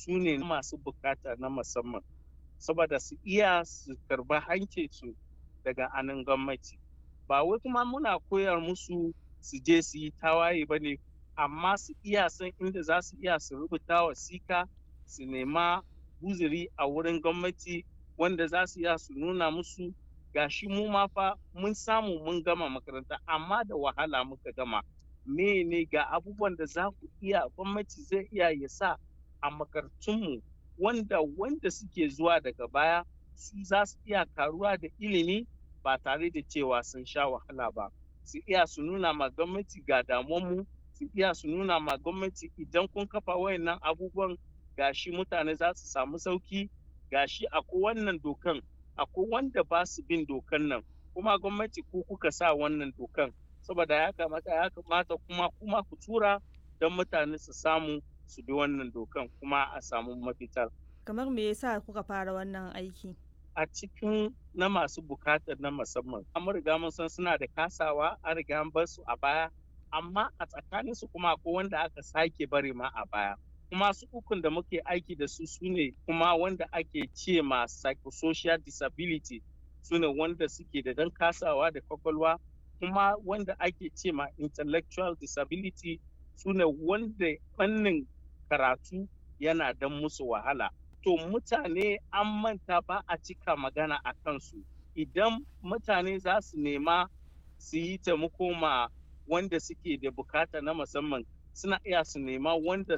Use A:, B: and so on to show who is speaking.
A: su ne masu bukata na musamman saboda su iya su karba hankinsu daga anan gwamnati ba wai kuma muna koyar musu su je su yi tawaye ba ne amma su iya san inda za su iya su rubuta wasika su nema uzuri a wurin gwamnati wanda za su iya su nuna musu gashi mu ma fa mun samu mun gama makaranta amma da wahala muka gama ne ga abubuwan da za ku iya gwamnati zai iya ya sa a makarantunmu wanda wanda suke zuwa daga baya su za su iya karuwa da ilimi ba tare da cewa sun sha wahala ba su iya su nuna ma gwamnati ga damuwanmu su iya su nuna ma gwamnati idan kun kafa wayannan abubuwan gashi mutane za su samu sauki gashi akwai wannan dokan akwai wanda ba su bin dokan nan kuma gwamnati ku kuka sa wannan dokan saboda ya kamata ya kamata kuma kuma ku tura don mutane su samu su bi wannan dokan kuma a samu mafitar
B: kamar me yasa kuka fara wannan aiki
A: a cikin na masu bukatar na musamman an riga mun san suna da kasawa an riga an bar su a baya amma a tsakanin su kuma akwai wanda aka sake bari ma a baya kuma su ukun da muke aiki da su su ne kuma wanda ake ce ma psychosocial disability su ne wanda suke da dan kasawa da kwakwalwa kuma wanda ake ce ma intellectual disability su ne wanda fannin karatu yana dan musu wahala to mutane an manta ba a cika magana a kansu idan mutane za su nema su yi taimako ma wanda suke da bukata na musamman suna iya su nema wanda